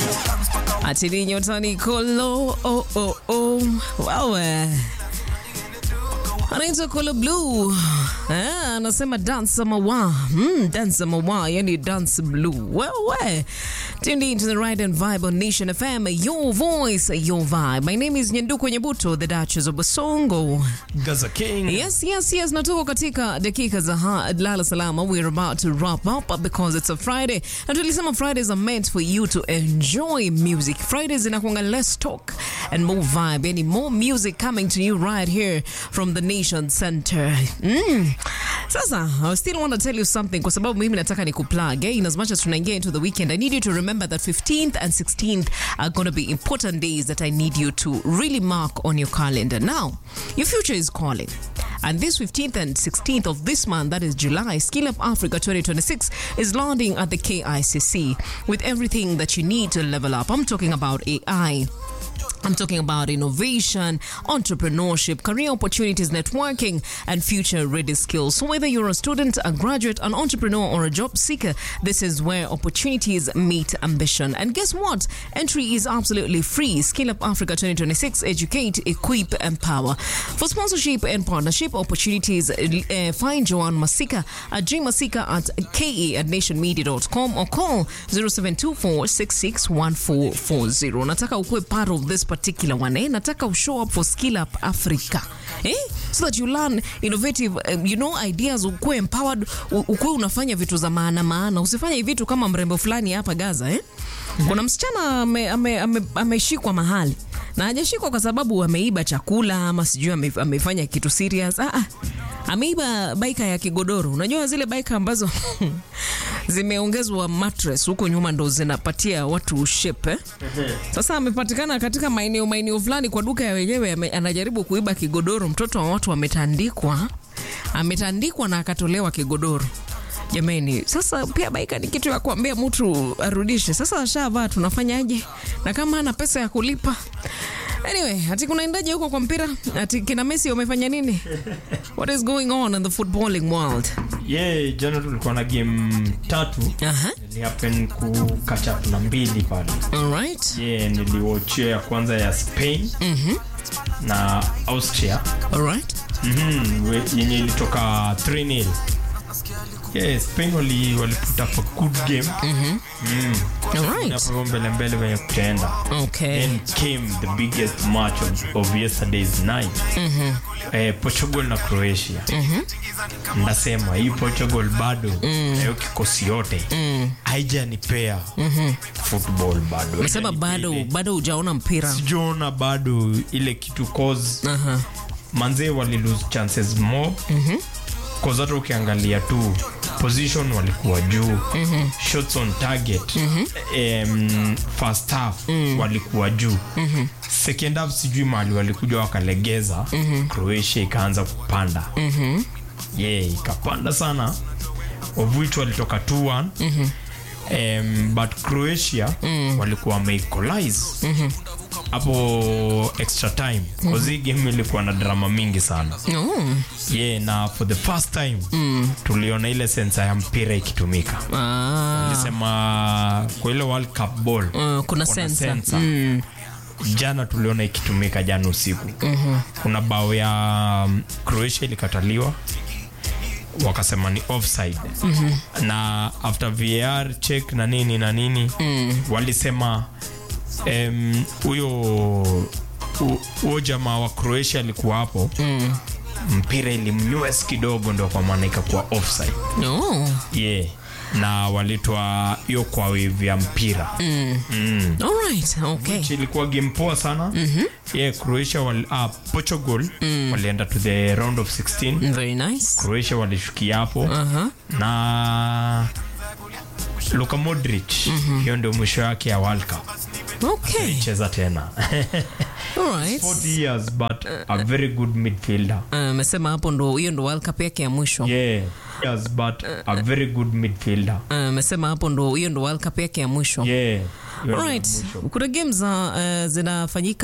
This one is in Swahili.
Achili nyotani kolo oh, oh, oh. Wawe anaitwa Kolo Blue eh, anasema dance mawa mm, dance mawa yani dance blue wewe tuned into the right and vibe on Nation FM your voice your vibe my name is Nyanduko Nyabuto the Duchess of Basongo Gaza King. Yes, yes, yes. Natuko katika dakika za ha- lala salama. We're about to wrap up because it's a Friday. Na tulisema Fridays are meant for you to enjoy music. Fridays inakuanga less talk and more vibe. Yani more music coming to you right here from the Nation Center. Mm. Sasa, I still want to tell you something kwa sababu mimi nataka nikuplug. Eh? In as much as tunaingia into the weekend, I need you to remember that 15th and 16th are going to be important days that I need you to really mark on your calendar. Now, your future is calling. And this 15th and 16th of this month, that is July, Skill Up Africa 2026 is landing at the KICC with everything that you need to level up. I'm talking about AI. I'm talking about innovation, entrepreneurship, career opportunities, networking, and future ready skills. So, whether you're a student, a graduate, an entrepreneur, or a job seeker, this is where opportunities meet ambition. And guess what? Entry is absolutely free. Skill Up Africa 2026 Educate, Equip, Empower. For sponsorship and partnership opportunities, uh, find Joanne Masika at jmasika at ke at nationmedia.com or call 0724 661440. Nataka ukue part of this particular one. Eh? Nataka ushow up for Skill Up Africa. Eh? So that you learn innovative, um, you know, ideas, ukue empowered, u- ukue unafanya vitu za maana maana. Usifanye vitu kama mrembo fulani hapa Gaza, eh? Kuna msichana ameshikwa ame, ame, ameshikwa mahali na hajashikwa kwa sababu ameiba chakula ama sijui ame, amefanya kitu serious. Ah, ah. Ameiba baika ya kigodoro. Unajua zile baika ambazo zimeongezwa mattress huko nyuma ndo zinapatia watu shape eh? Sasa amepatikana katika maeneo maeneo fulani kwa duka ya wenyewe, ame- anajaribu kuiba kigodoro. Mtoto wa watu ametandikwa, ametandikwa na akatolewa kigodoro. Jamani, sasa pia baika ni kitu ya kuambia mtu arudishe. Sasa ashavaa, tunafanyaje? Na kama ana pesa ya kulipa Anyway, ati kunaendaje huko kwa mpira? Ati kina Messi wamefanya nini? What is going on in the footballing world? Yeah, jana tulikuwa na game tatu. Aha. Nilihappen ku catch up na mbili pale. All right. Yeah, niliwatchia ya kwanza ya Spain na Austria. All right. Mhm, we- yenye ilitoka 3-0. Yeah, Spain wali wali put up a good game. Mm. All right. Hapo mbele mbele venye kutaenda. Okay. Then came the biggest match of, of yesterday's night. Eh, Portugal na Croatia. Ndasema hii Portugal bado na hiyo kikosi yote haijanipea football bado. Nasema bado Haijanipea ile- bado hujaona mpira. sijaona bado ile kitu cause Aha. manzee wali lose chances more cause hata ukiangalia tu position walikuwa juu shots on target em, first half walikuwa juu second half sijui mahali walikuja wakalegeza croatia ikaanza kupanda yeah ikapanda sana of which walitoka 2-1 um, but croatia walikuwa wameequalize hapo extra time cause hii game ilikuwa na drama mingi sana Oh. yeah na for the first time tuliona ile sensa ya mpira ikitumika Ah. nisema kwa ile world cup ball Uh, kuna sensa. sensa. Mm. jana tuliona ikitumika jana usiku kuna bao ya um, croatia ilikataliwa wakasema ni offside na after var check na nini na nini walisema em, huyo hu- huyo jamaa wa croatia alikuwa hapo mpira ilimnywes kidogo ndo kwa maana ikakuwa offside Oh. yeah na walitwa hiyo kwa wave ya mpira All right. Okay. Which ilikuwa game poa sana yeah, croatia wali, uh, portugal walienda to the round of 16 Very nice. croatia walishukia hapo Aha. na luka modric hiyo ndio mwisho yake ya world cup Okay. cheza tena All right. 40 years but a very good midfielder amesema hapo ndo hiyo ndo World Cup yake ya mwisho. yeah years but a very good midfielder amesema hapo ndo hiyo ndo World Cup yake ya mwisho. yeah hiyo ndio Alright. mwisho. Kuna games za uh, zinafanyika